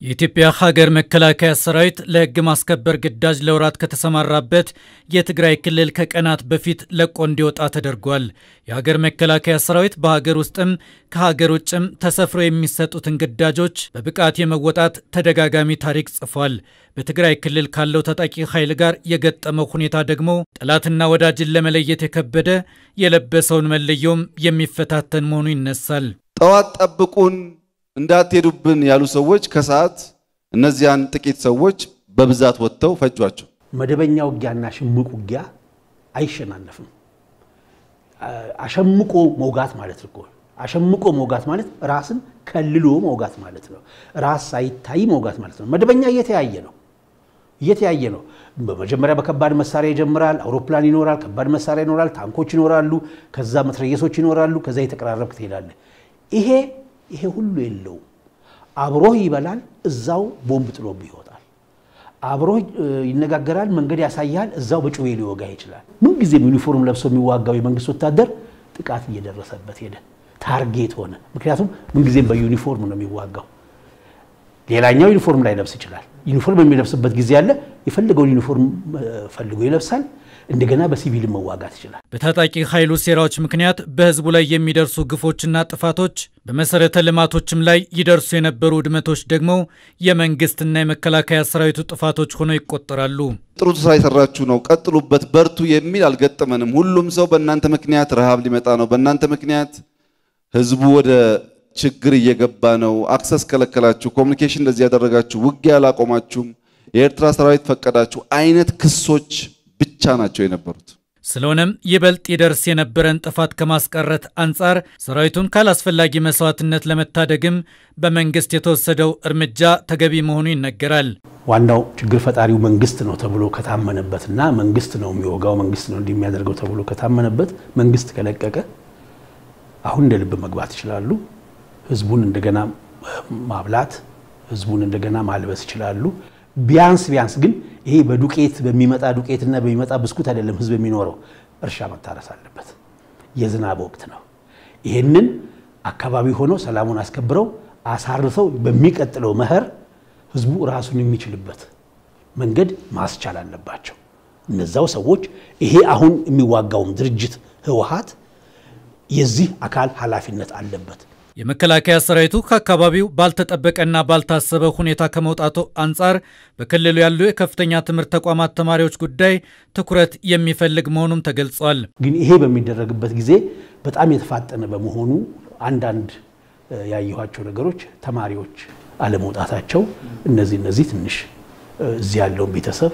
የኢትዮጵያ ሀገር መከላከያ ሰራዊት ለሕግ ማስከበር ግዳጅ ለወራት ከተሰማራበት የትግራይ ክልል ከቀናት በፊት ለቆ እንዲወጣ ተደርጓል። የሀገር መከላከያ ሰራዊት በሀገር ውስጥም ከሀገር ውጭም ተሰፍሮ የሚሰጡትን ግዳጆች በብቃት የመወጣት ተደጋጋሚ ታሪክ ጽፏል። በትግራይ ክልል ካለው ታጣቂ ኃይል ጋር የገጠመው ሁኔታ ደግሞ ጠላትና ወዳጅን ለመለየት የከበደ የለበሰውን መለዮም የሚፈታተን መሆኑ ይነሳል። ጠዋት ጠብቁን እንዳትሄዱብን ያሉ ሰዎች ከሰዓት እነዚያን ጥቂት ሰዎች በብዛት ወጥተው ፈጇቸው። መደበኛ ውጊያና ሽምቅ ውጊያ አይሸናነፍም። አሸምቆ መውጋት ማለት እኮ አሸምቆ መውጋት ማለት ራስን ከልሎ መውጋት ማለት ነው። ራስ ሳይታይ መውጋት ማለት ነው። መደበኛ እየተያየ ነው እየተያየ ነው። በመጀመሪያ በከባድ መሳሪያ ይጀምራል። አውሮፕላን ይኖራል፣ ከባድ መሳሪያ ይኖራል፣ ታንኮች ይኖራሉ፣ ከዛ መትረየሶች ይኖራሉ። ከዛ የተቀራረብክ ትሄዳለህ። ይሄ ይሄ ሁሉ የለውም። አብሮህ ይበላል፣ እዛው ቦምብ ጥሎብህ ይወጣል። አብሮህ ይነጋገራል፣ መንገድ ያሳያል፣ እዛው በጩቤ ሊወጋ ይችላል። ምንጊዜም ዩኒፎርም ለብሶ የሚዋጋው የመንግስት ወታደር ጥቃት እየደረሰበት ሄደ፣ ታርጌት ሆነ። ምክንያቱም ምንጊዜም በዩኒፎርም ነው የሚዋጋው። ሌላኛው ዩኒፎርም ላይ ለብስ ይችላል። ዩኒፎርም የሚለብስበት ጊዜ አለ። የፈለገውን ዩኒፎርም ፈልጎ ይለብሳል። እንደገና በሲቪል መዋጋት ይችላል። በታጣቂ ኃይሉ ሴራዎች ምክንያት በህዝቡ ላይ የሚደርሱ ግፎችና ጥፋቶች፣ በመሰረተ ልማቶችም ላይ ይደርሱ የነበሩ ውድመቶች ደግሞ የመንግስትና የመከላከያ ሰራዊቱ ጥፋቶች ሆነው ይቆጠራሉ። ጥሩ ስራ የሰራችሁ ነው፣ ቀጥሉበት፣ በርቱ የሚል አልገጠመንም። ሁሉም ሰው በእናንተ ምክንያት ረሃብ ሊመጣ ነው፣ በእናንተ ምክንያት ህዝቡ ወደ ችግር እየገባ ነው፣ አክሰስ ከለከላችሁ፣ ኮሚኒኬሽን እንደዚህ ያደረጋችሁ፣ ውጊያ አላቆማችሁም፣ የኤርትራ ሰራዊት ፈቀዳችሁ አይነት ክሶች ብቻ ናቸው የነበሩት። ስለሆነም ይበልጥ ይደርስ የነበረን ጥፋት ከማስቀረት አንጻር ሰራዊቱን ካላስፈላጊ መስዋዕትነት ለመታደግም በመንግስት የተወሰደው እርምጃ ተገቢ መሆኑ ይነገራል። ዋናው ችግር ፈጣሪው መንግስት ነው ተብሎ ከታመነበትና መንግስት ነው የሚወጋው መንግስት ነው እንዲህ የሚያደርገው ተብሎ ከታመነበት መንግስት ከለቀቀ አሁን እንደ ልብ መግባት ይችላሉ። ህዝቡን እንደገና ማብላት፣ ህዝቡን እንደገና ማልበስ ይችላሉ። ቢያንስ ቢያንስ ግን ይሄ በዱቄት በሚመጣ ዱቄትና በሚመጣ ብስኩት አይደለም ህዝብ የሚኖረው። እርሻ መታረስ አለበት። የዝናብ ወቅት ነው። ይህንን አካባቢ ሆነው ሰላሙን አስከብረው አሳርፈው በሚቀጥለው መኸር ህዝቡ ራሱን የሚችልበት መንገድ ማስቻል አለባቸው። እነዛው ሰዎች ይሄ አሁን የሚዋጋውም ድርጅት ህወሓት የዚህ አካል ኃላፊነት አለበት። የመከላከያ ሰራዊቱ ከአካባቢው ባልተጠበቀና ባልታሰበ ሁኔታ ከመውጣቱ አንጻር በክልሉ ያሉ የከፍተኛ ትምህርት ተቋማት ተማሪዎች ጉዳይ ትኩረት የሚፈልግ መሆኑም ተገልጿል። ግን ይሄ በሚደረግበት ጊዜ በጣም የተፋጠነ በመሆኑ አንዳንድ ያየኋቸው ነገሮች ተማሪዎች አለመውጣታቸው እነዚህ እነዚህ ትንሽ እዚህ ያለውን ቤተሰብ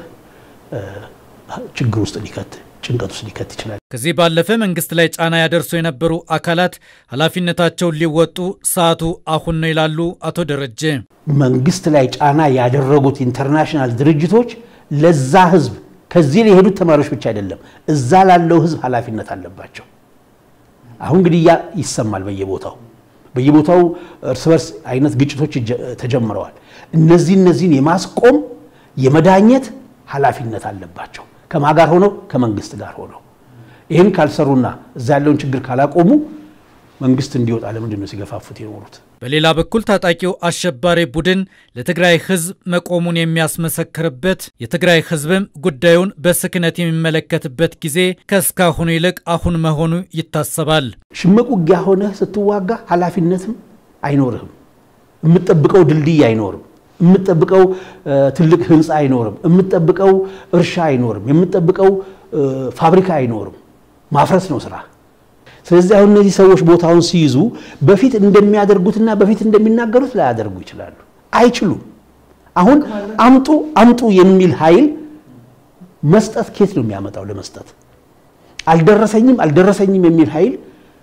ችግር ውስጥ ሊከት ጭንቀት ውስጥ ሊከት ይችላል። ከዚህ ባለፈ መንግስት ላይ ጫና ያደርሱ የነበሩ አካላት ኃላፊነታቸውን ሊወጡ ሰዓቱ አሁን ነው ይላሉ አቶ ደረጀ። መንግስት ላይ ጫና ያደረጉት ኢንተርናሽናል ድርጅቶች ለዛ ህዝብ ከዚህ የሄዱት ተማሪዎች ብቻ አይደለም፣ እዛ ላለው ህዝብ ኃላፊነት አለባቸው። አሁን ግድያ ይሰማል በየቦታው በየቦታው እርስ በርስ አይነት ግጭቶች ተጀምረዋል። እነዚህ እነዚህን የማስቆም የመዳኘት ኃላፊነት አለባቸው። ከማ ጋር ሆነው ከመንግስት ጋር ሆነው ይህን ካልሰሩና እዛ ያለውን ችግር ካላቆሙ መንግስት እንዲወጣ ለምንድን ነው ሲገፋፉት የኖሩት? በሌላ በኩል ታጣቂው አሸባሪ ቡድን ለትግራይ ህዝብ መቆሙን የሚያስመሰክርበት የትግራይ ህዝብም ጉዳዩን በስክነት የሚመለከትበት ጊዜ ከእስካሁኑ ይልቅ አሁን መሆኑ ይታሰባል። ሽምቅ ውጊያ ሆነህ ስትዋጋ ኃላፊነትም አይኖርህም። የምትጠብቀው ድልድይ አይኖርም። የምትጠብቀው ትልቅ ህንፃ አይኖርም። የምትጠብቀው እርሻ አይኖርም። የምትጠብቀው ፋብሪካ አይኖርም። ማፍረስ ነው ስራ። ስለዚህ አሁን እነዚህ ሰዎች ቦታውን ሲይዙ በፊት እንደሚያደርጉትና በፊት እንደሚናገሩት ላያደርጉ ይችላሉ። አይችሉም። አሁን አምጡ አምጡ የሚል ኃይል መስጠት ኬት ነው የሚያመጣው? ለመስጠት አልደረሰኝም አልደረሰኝም የሚል ኃይል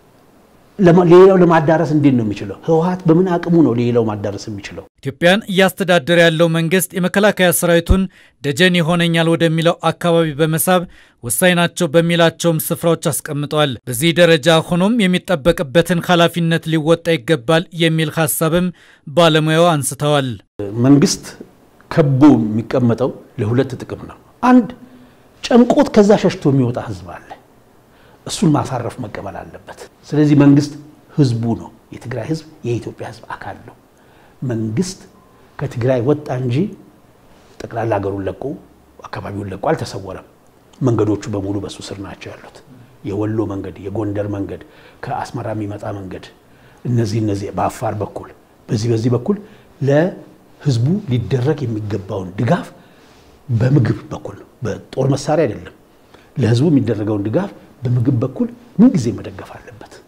ሌላው ለማዳረስ እንዴት ነው የሚችለው? ህወሓት በምን አቅሙ ነው ሌላው ማዳረስ የሚችለው? ኢትዮጵያን እያስተዳደረ ያለው መንግስት የመከላከያ ሰራዊቱን ደጀን ይሆነኛል ወደሚለው አካባቢ በመሳብ ወሳኝ ናቸው በሚላቸውም ስፍራዎች አስቀምጠዋል። በዚህ ደረጃ ሆኖም የሚጠበቅበትን ኃላፊነት ሊወጣ ይገባል የሚል ሀሳብም ባለሙያው አንስተዋል። መንግስት ከቦ የሚቀመጠው ለሁለት ጥቅም ነው። አንድ ጨንቆት ከዛ ሸሽቶ የሚወጣ ህዝብ አለ። እሱን ማሳረፍ መቀበል አለበት። ስለዚህ መንግስት ህዝቡ ነው። የትግራይ ህዝብ የኢትዮጵያ ህዝብ አካል ነው። መንግስት ከትግራይ ወጣ እንጂ ጠቅላላ ሀገሩን ለቆ አካባቢውን ለቆ አልተሰወረም። መንገዶቹ በሙሉ በሱ ስር ናቸው ያሉት። የወሎ መንገድ፣ የጎንደር መንገድ፣ ከአስመራ የሚመጣ መንገድ፣ እነዚህ እነዚህ በአፋር በኩል በዚህ በዚህ በኩል ለህዝቡ ሊደረግ የሚገባውን ድጋፍ በምግብ በኩል ነው፣ በጦር መሳሪያ አይደለም። ለህዝቡ የሚደረገውን ድጋፍ በምግብ በኩል ምንጊዜ መደገፍ አለበት።